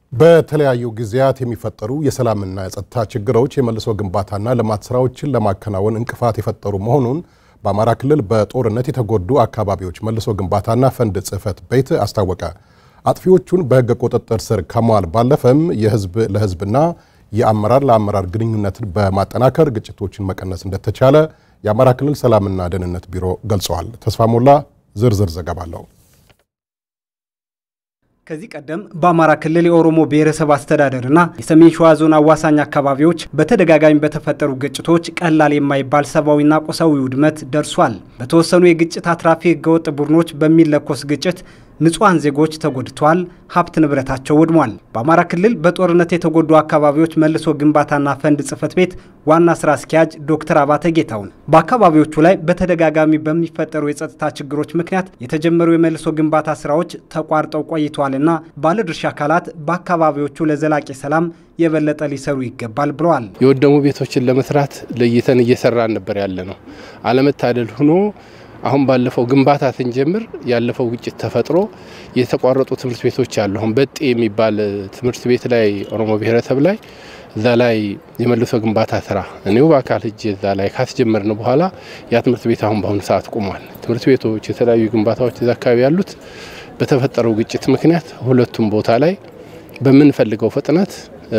በተለያዩ ጊዜያት የሚፈጠሩ የሰላምና የጸጥታ ችግሮች የመልሶ ግንባታና ልማት ስራዎችን ለማከናወን እንቅፋት የፈጠሩ መሆኑን በአማራ ክልል በጦርነት የተጎዱ አካባቢዎች መልሶ ግንባታና ፈንድ ጽሕፈት ቤት አስታወቀ። አጥፊዎቹን በሕግ ቁጥጥር ስር ከመዋል ባለፈም የህዝብ ለህዝብና የአመራር ለአመራር ግንኙነትን በማጠናከር ግጭቶችን መቀነስ እንደተቻለ የአማራ ክልል ሰላምና ደህንነት ቢሮ ገልጸዋል። ተስፋ ሞላ ዝርዝር ዘገባ አለው። ከዚህ ቀደም በአማራ ክልል የኦሮሞ ብሔረሰብ አስተዳደርና የሰሜን ሸዋ ዞን አዋሳኝ አካባቢዎች በተደጋጋሚ በተፈጠሩ ግጭቶች ቀላል የማይባል ሰብአዊና ቁሳዊ ውድመት ደርሷል። በተወሰኑ የግጭት አትራፊ ህገወጥ ቡድኖች በሚለኮስ ግጭት ንጹሐን ዜጎች ተጎድተዋል፣ ሀብት ንብረታቸው ወድሟል። በአማራ ክልል በጦርነት የተጎዱ አካባቢዎች መልሶ ግንባታና ፈንድ ጽሕፈት ቤት ዋና ስራ አስኪያጅ ዶክተር አባተ ጌታውን በአካባቢዎቹ ላይ በተደጋጋሚ በሚፈጠሩ የጸጥታ ችግሮች ምክንያት የተጀመሩ የመልሶ ግንባታ ስራዎች ተቋርጠው ቆይተዋልና ባለድርሻ አካላት በአካባቢዎቹ ለዘላቂ ሰላም የበለጠ ሊሰሩ ይገባል ብለዋል። የወደሙ ቤቶችን ለመስራት ለይተን እየሰራን ነበር ያለ ነው። አለመታደል ሆኖ አሁን ባለፈው ግንባታ ስንጀምር ያለፈው ግጭት ተፈጥሮ የተቋረጡ ትምህርት ቤቶች አሉ። አሁን በጤ የሚባል ትምህርት ቤት ላይ ኦሮሞ ብሔረሰብ ላይ እዛ ላይ የመልሶ ግንባታ ስራ እኔው በአካል እጅ እዛ ላይ ካስጀመርን በኋላ ያ ትምህርት ቤት አሁን በአሁኑ ሰዓት ቁሟል። ትምህርት ቤቶች፣ የተለያዩ ግንባታዎች እዛ አካባቢ ያሉት በተፈጠረው ግጭት ምክንያት ሁለቱም ቦታ ላይ በምንፈልገው ፍጥነት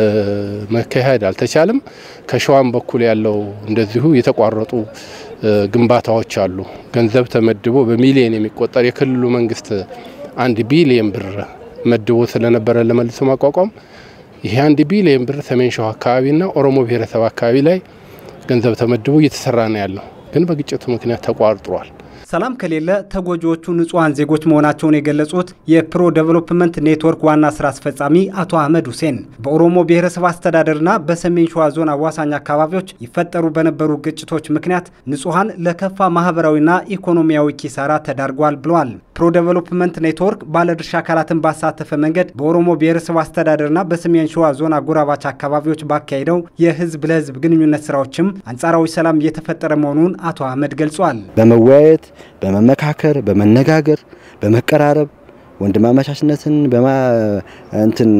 መካሄድ አልተቻለም። ከሸዋም በኩል ያለው እንደዚሁ የተቋረጡ ግንባታዎች አሉ። ገንዘብ ተመድቦ በሚሊየን የሚቆጠር የክልሉ መንግስት አንድ ቢሊየን ብር መድቦ ስለነበረ ለመልሶ ማቋቋም ይሄ አንድ ቢሊየን ብር ሰሜን ሸዋ አካባቢና ኦሮሞ ብሔረሰብ አካባቢ ላይ ገንዘብ ተመድቦ እየተሰራ ነው ያለው፣ ግን በግጭቱ ምክንያት ተቋርጧል። ሰላም ከሌለ ተጎጂዎቹ ንጹሐን ዜጎች መሆናቸውን የገለጹት የፕሮ ዴቨሎፕመንት ኔትወርክ ዋና ስራ አስፈጻሚ አቶ አህመድ ሁሴን በኦሮሞ ብሔረሰብ አስተዳደርና በሰሜን ሸዋ ዞን አዋሳኝ አካባቢዎች ይፈጠሩ በነበሩ ግጭቶች ምክንያት ንጹሐን ለከፋ ማህበራዊና ኢኮኖሚያዊ ኪሳራ ተዳርጓል ብለዋል። ፕሮ ዴቨሎፕመንት ኔትወርክ ባለድርሻ አካላትን ባሳተፈ መንገድ በኦሮሞ ብሔረሰብ አስተዳደርና በሰሜን ሸዋ ዞን አጎራባች አካባቢዎች ባካሄደው የህዝብ ለህዝብ ግንኙነት ስራዎችም አንጻራዊ ሰላም እየተፈጠረ መሆኑን አቶ አህመድ ገልጿል። በመወያየት በመመካከር በመነጋገር በመቀራረብ ወንድማማቻችነትን እንትን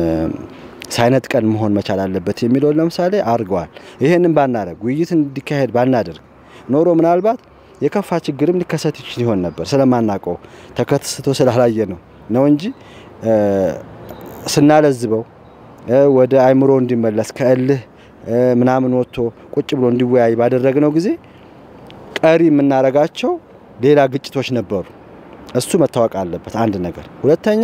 ሳይነጥቀን መሆን መቻል አለበት የሚለውን ለምሳሌ አድርገዋል። ይህንን ባናደርግ ውይይት እንዲካሄድ ባናደርግ ኖሮ ምናልባት የከፋ ችግርም ሊከሰት ይችል ይሆን ነበር። ስለማናውቀው ተከስቶ ስላላየ ነው ነው እንጂ ስናለዝበው ወደ አይምሮ እንዲመለስ ከእልህ ምናምን ወጥቶ ቁጭ ብሎ እንዲወያይ ባደረግነው ጊዜ ቀሪ የምናረጋቸው ሌላ ግጭቶች ነበሩ። እሱ መታወቅ አለበት አንድ ነገር። ሁለተኛ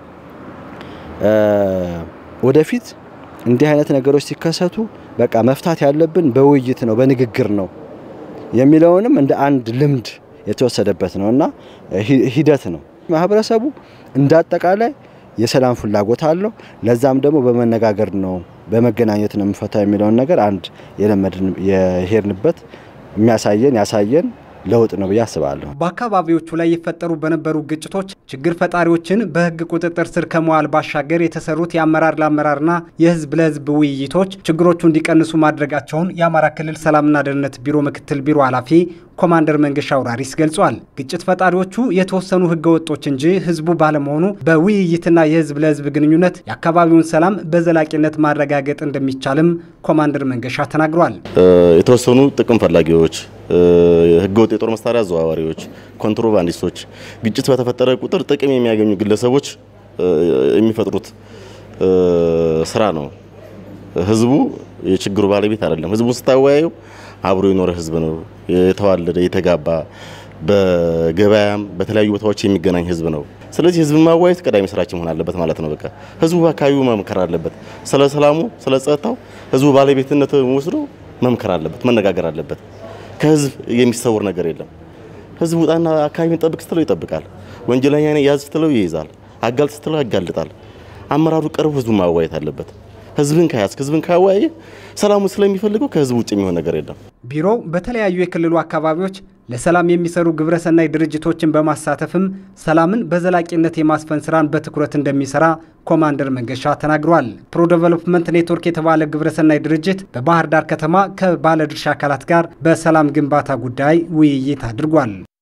ወደፊት እንዲህ አይነት ነገሮች ሲከሰቱ በቃ መፍታት ያለብን በውይይት ነው፣ በንግግር ነው የሚለውንም እንደ አንድ ልምድ የተወሰደበት ነው እና ሂደት ነው። ማህበረሰቡ እንደ አጠቃላይ የሰላም ፍላጎት አለው። ለዛም ደግሞ በመነጋገር ነው በመገናኘት ነው የምፈታ የሚለውን ነገር አንድ የለመድን የሄድንበት የሚያሳየን ያሳየን ለውጥ ነው ብዬ አስባለሁ። በአካባቢዎቹ ላይ የፈጠሩ በነበሩ ግጭቶች ችግር ፈጣሪዎችን በሕግ ቁጥጥር ስር ከመዋል ባሻገር የተሰሩት የአመራር ለአመራርና የህዝብ ለህዝብ ውይይቶች ችግሮቹ እንዲቀንሱ ማድረጋቸውን የአማራ ክልል ሰላምና ደህንነት ቢሮ ምክትል ቢሮ ኃላፊ ኮማንደር መንገሻ አውራሪስ ገልጿል። ግጭት ፈጣሪዎቹ የተወሰኑ ህገ ወጦች እንጂ ህዝቡ ባለመሆኑ በውይይትና የህዝብ ለህዝብ ግንኙነት የአካባቢውን ሰላም በዘላቂነት ማረጋገጥ እንደሚቻልም ኮማንደር መንገሻ ተናግሯል። የተወሰኑ ጥቅም ፈላጊዎች፣ ህገወጥ የጦር መሳሪያ አዘዋዋሪዎች፣ ኮንትሮባንዲስቶች ግጭት በተፈጠረ ቁጥር ጥቅም የሚያገኙ ግለሰቦች የሚፈጥሩት ስራ ነው። ህዝቡ የችግሩ ባለቤት አይደለም። ህዝቡን ስታወያየው አብሮ የኖረ ህዝብ ነው። የተዋለደ የተጋባ በገበያም በተለያዩ ቦታዎች የሚገናኝ ህዝብ ነው። ስለዚህ ህዝብን ማዋየት ቀዳሚ ስራችን መሆን አለበት ማለት ነው። በቃ ህዝቡ በአካባቢው መምከር አለበት። ስለ ሰላሙ፣ ስለ ጸጥታው ህዝቡ ባለቤትነት ወስዶ መምከር አለበት፣ መነጋገር አለበት። ከህዝብ የሚሰውር ነገር የለም። ህዝቡ ጣና አካባቢን ጠብቅ ስትለው ይጠብቃል። ወንጀለኛ ያዝ ስትለው ይይዛል። አጋልጥ ስትለው ያጋልጣል። አመራሩ ቀርቦ ህዝቡን ማዋየት አለበት። ህዝብን ከያዝክ ህዝብን ካወያየ ሰላሙ ስለሚፈልገው ከህዝብ ውጭ የሚሆን ነገር የለም። ቢሮው በተለያዩ የክልሉ አካባቢዎች ለሰላም የሚሰሩ ግብረሰናይ ድርጅቶችን በማሳተፍም ሰላምን በዘላቂነት የማስፈን ስራን በትኩረት እንደሚሰራ ኮማንደር መንገሻ ተናግሯል። ፕሮ ዴቨሎፕመንት ኔትወርክ የተባለ ግብረሰናይ ድርጅት በባህር ዳር ከተማ ከባለድርሻ አካላት ጋር በሰላም ግንባታ ጉዳይ ውይይት አድርጓል።